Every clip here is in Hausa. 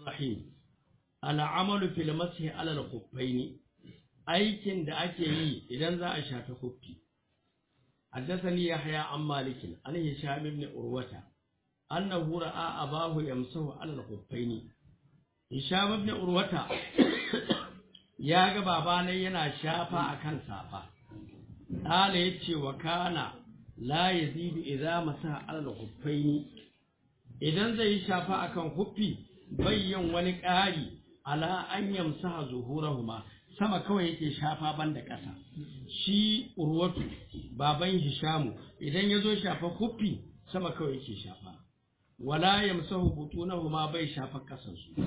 rahim al'amalu fil mashi ala al-khuffaini aikin da ake yi idan za a shafi khuffi حدثني يحيى عن مالك عن هشام بن عروة أنه رأى أباه يمسه على الخفين هشام بن عروة ya ga babana yana shafa akan safa Ɗala ya ce wa kana la ya zidu idza masa alal huffaini idan zai yi shafa akan huffi bayyan wani ƙari ala an yamsaha zuhurahuma sama kawai yake shafa banda ƙasa shi urwatu baban hishamu idan ya zo shafa huffi sama kawai yake shafa wala yamsahu butunahuma bai shafa ƙasansu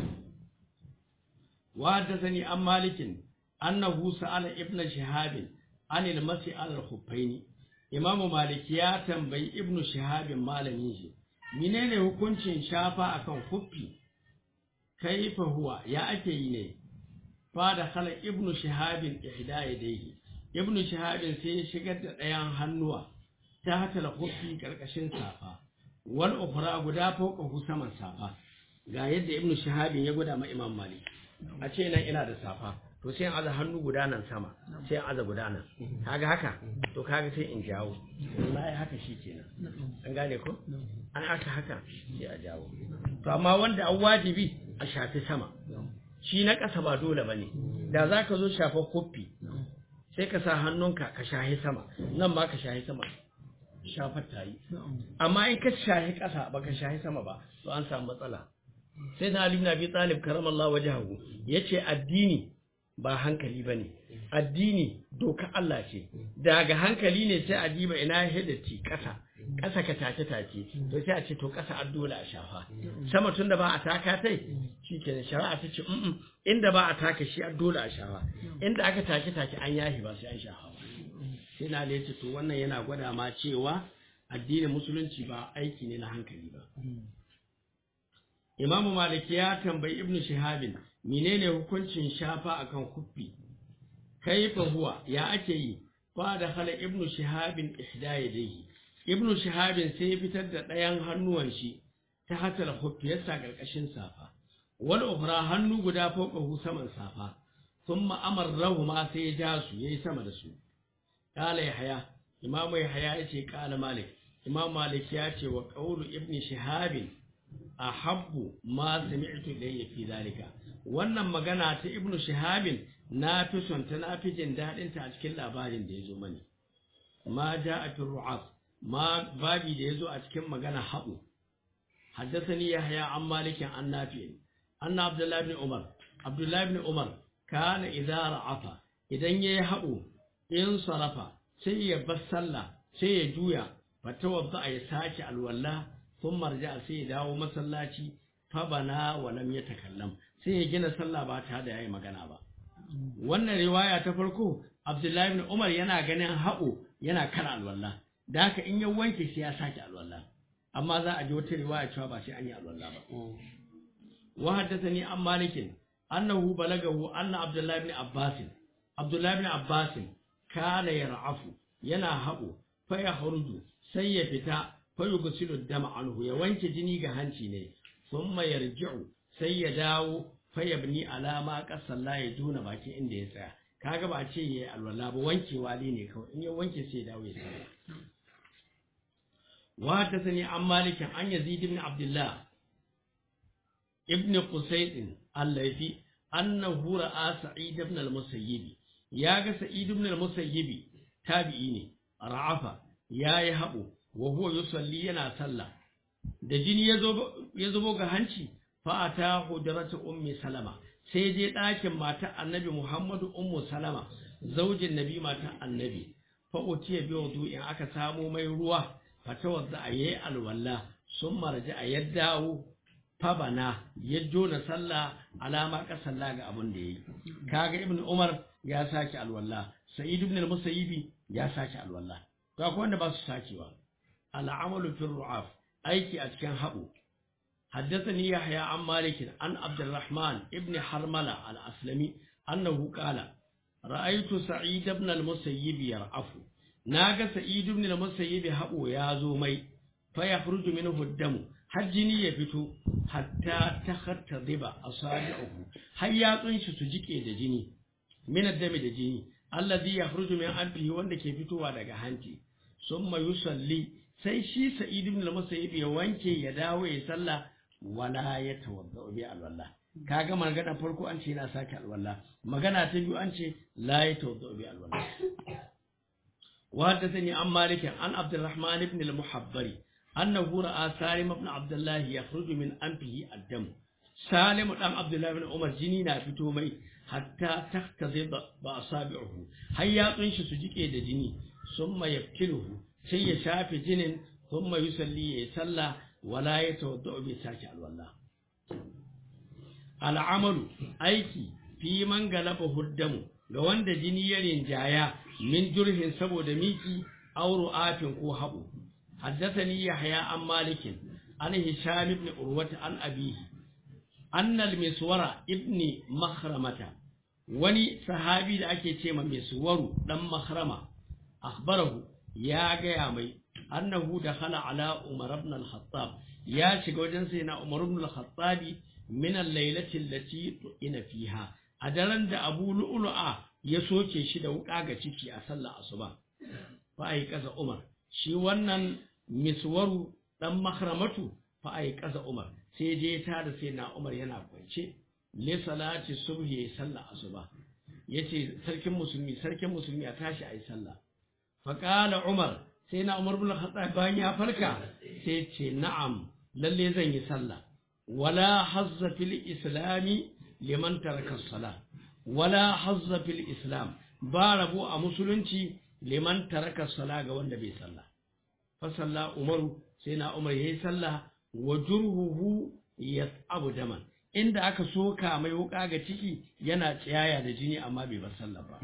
وحدثني عن مالك أنه سأل ابن شهاب عن المسي على الخفين إمام مالك يا تنبي ابن شهاب مالمين shi menene hukuncin shafa akan huffi kaifa huwa ya ake yi ne fa da khala ibn shahabin ihda yadayhi ibn shahabin sai ya shigar da ɗayan hannuwa ta hata huffi karkashin safa wal ukhra guda fawqa saman safa ga yadda ibn shahabin ya gwada ma imam malik a ce nan ina da safa to sai in aza hannu guda nan sama sai in aza guda nan kaga haka to kaga sai in jawo wallahi haka shi kenan an gane ko an aka haka sai a jawo to amma wanda an wajibi a shafi sama shi na ƙasa ba dole bane da za ka zo shafa kofi sai ka sa hannunka ka shahi sama nan ba ka shahi sama shafar ta yi amma in ka shahi ƙasa ba ka shahi sama ba to an samu matsala sai na Ali ibn Abi Talib karamallahu wajhahu yace addini ba hankali bane addini doka Allah ce daga hankali ne sai a diba ina hidati kasa kasa ka tace tace to sai a ce to kasa addola a shafa sama tunda ba a taka tai shikenan shari'a ta ce mm inda ba a taka shi addola a shafa inda aka take take an yahi ba sai an shafa sai na Ali yace to wannan yana gwada ma cewa addinin musulunci ba aiki ne na hankali ba Imamu Maliki ya tambayi Ibn Shihabin menene hukuncin shafa akan kuffi kaifa huwa ya ake yi fa da hala Ibn Shihabin ihda yadayhi Ibn Shihabin sai ya fitar da ɗayan hannuwan shi ta hatar kuffi ya sa karkashin safa wal ukhra hannu guda fawqahu saman safa thumma amarrahu ma sai ya ja su yayi sama da su qala yahya imamu yahya yace qala malik imam malik ya ce wa qawlu ibn shihabin ahabbu ma sami'tu ilayya fi zalika wannan magana ta ibnu shihabin na fi son ta na fi jin dadin ta a cikin labarin da yazo mani ma ja'a fi ru'af ma babi da yazo a cikin magana habu haddathani yahya an malikin an nafi anna abdullah ibn umar abdullah ibn umar kana idza ra'afa idan yayi habu in sarafa sai ya bar sallah sai ya juya fatawadda ya sake alwala sun marja sai ya dawo masallaci fabana wa lam yatakallam sai ya gina sallah ba tare da yayi magana ba wannan riwaya ta farko Abdullahi ibn Umar yana ganin haɓo yana kan alwala da haka in ya wanke sai ya sake alwala amma za a ji wata riwaya cewa ba sai an yi alwala ba wa haddathani an malikin annahu balagahu anna Abdullahi ibn Abbas Abdullahi ibn Abbas kana yar'afu yana haɓo fa ya sai ya fita fayugsilu dama anhu ya wanke jini ga hanci ne thumma yarji'u sai ya dawo fayabni alama qasalla ya juna baki inda ya tsaya kaga ba ce yayi alwala ba wankewa ne kawai in ya wanke sai ya dawo ya tsaya wa hadathani an malik an yazid ibn abdullah ibn qusayd al-laythi annahu ra'a sa'id ibn al-musayyib ya ga sa'id ibn al-musayyib tabi'i ne ra'afa yayi habo wa huwa yusalli yana sallah da jini ya zubo ga hanci fa ata hujratu ummi salama sai je ɗakin mata annabi muhammadu ummu salama zaujin nabi mata annabi fa utiya bi wudu'in aka samu mai ruwa fa tawadda ayi alwala sun marji a yaddawo fa bana ya jona sallah alama ka sallah ga abin da yayi kaga ibnu umar ya saki alwala sa'id ibn al-musayyibi ya saki alwala to akwai wanda ba su sakewa العمل في الرعاف أيكي أتكن هبو حدثني يحيى عن مالك عن عبد الرحمن ابن حرملة الأسلمي أنه قال رأيت سعيد بن المسيب يرعف ناغ سعيد بن المسيب هبو يا زومي فيخرج منه الدم har jini ya fito hatta ta hatta ziba a sabi'uhu har yatsun shi su jike da jini minar dami da jini allazi ya furju min anfihi wanda ke fitowa daga hanci summa yusalli sai shi sa'id ibn al-musayyib ya wanke ya dawo ya sallah wala ya tawadda bi alwala kaga magana farko an ce yana sake alwala magana ta biyu an ce la ya tawadda bi alwala وحدثني عن مالك عن عبد الرحمن بن المحبري أنه رأى سالم بن عبد الله يخرج من أنفه الدم سالم بن عبد الله بن عمر جنينا في تومي حتى تختضب بأصابعه هيا تنش سجيكي دا جني ثم يفتله سي شاف جنن ثم يصلي يصلى ولا يتوضع بساك الوالله العمل أيكي في من غلبه الدم ga wanda jini ya rinjaya min jurhin saboda miki auro afin ko haɓo haddathani yahya an malikin an hisham ibn urwata an abihi annal miswara ibn makhramata wani sahabi da ake ce ma miswaru dan makhrama akhbarahu ya gaya mai annahu dakhala ala umar ibn al-khattab ya shiga wajen sai na umar ibn al-khattabi min al-lailati allati ina fiha a daren da abu lu'lu'a ya soke shi da wuƙa ga ciki a sallar asuba fa ai kaza umar shi wannan miswaru dan mahramatu fa ai kaza umar sai je ta da sai na umar yana kwance le salati subhi ya sallar asuba yace sarkin musulmi sarkin musulmi a tashi ai sallah fa qala umar sai na umar bin khattab bayan ya farka sai ce na'am lalle zan yi sallah wala hazza fil islami liman taraka salah wala hazza fil islam ba rabo a musulunci liman taraka sala ga wanda bai sallah fa salla umaru sai na umar yayi sallah wa jurhuhu yas'abu daman inda aka soka mai wuka ga ciki yana tsiyaya da jini amma bai bar sallah ba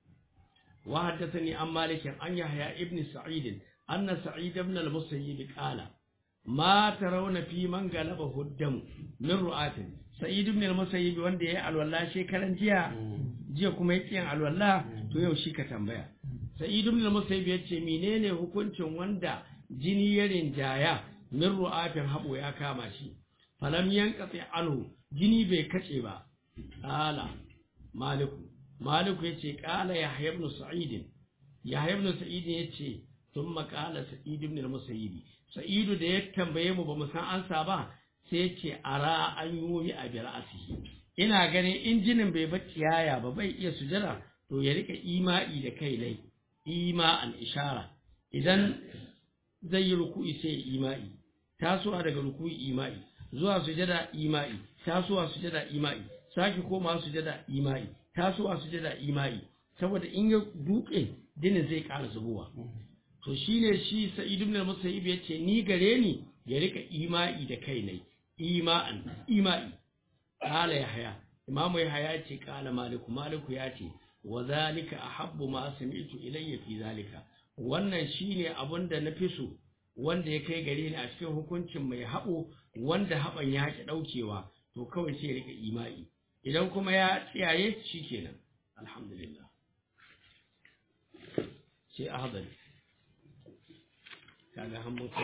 wa haddathani an malik an yahya ibn sa'id anna sa'id ibn al-musayyib qala ma tarawna fi man galaba huddam min ru'atin sa'id ibn al-musayyib wanda yayi alwala shekaran jiya jiya kuma yake yin alwala to yau shi ka tambaya sa'id ibn al-musayyib yace menene hukuncin wanda jini ya rinjaya min ru'atin habo ya kama shi falam yanqati anhu jini bai kace ba ala maliku maliku yace qala yahya ibn sa'id yahya ibn sa'id yace thumma qala sa'id ibn al-musayyib sa'idu da ya tambaye mu ba mu san ansa ba sai ce ara an yomi a bir'asihi ina ganin injinin bai bar ciyaya ba bai iya sujada to ya rika ima'i da kai nai ima'an ishara idan zai yi ruku'i sai ima'i tasowa daga ruku'i ima'i zuwa sujada ima'i tasowa sujada ima'i sake koma sujada ima'i tasowa sujada ima'i saboda in ya duke dinin zai ƙara zubowa to shine shi sa'id ibn al-musayyib yace ni gare ni ya rika ima'i da kai nai ima'an ima'i qala yahya imamu yahya ce qala maliku maliku ya ce wa zalika ahabbu ma sami'tu ilayya fi zalika wannan shine abun da nafi so wanda ya kai gare ni a cikin hukuncin mai haɓo wanda haɓan ya ki ɗaukewa to kawai sai ya rika ima'i idan kuma ya tsiyaye shikenan alhamdulillah sai ahadari kaga han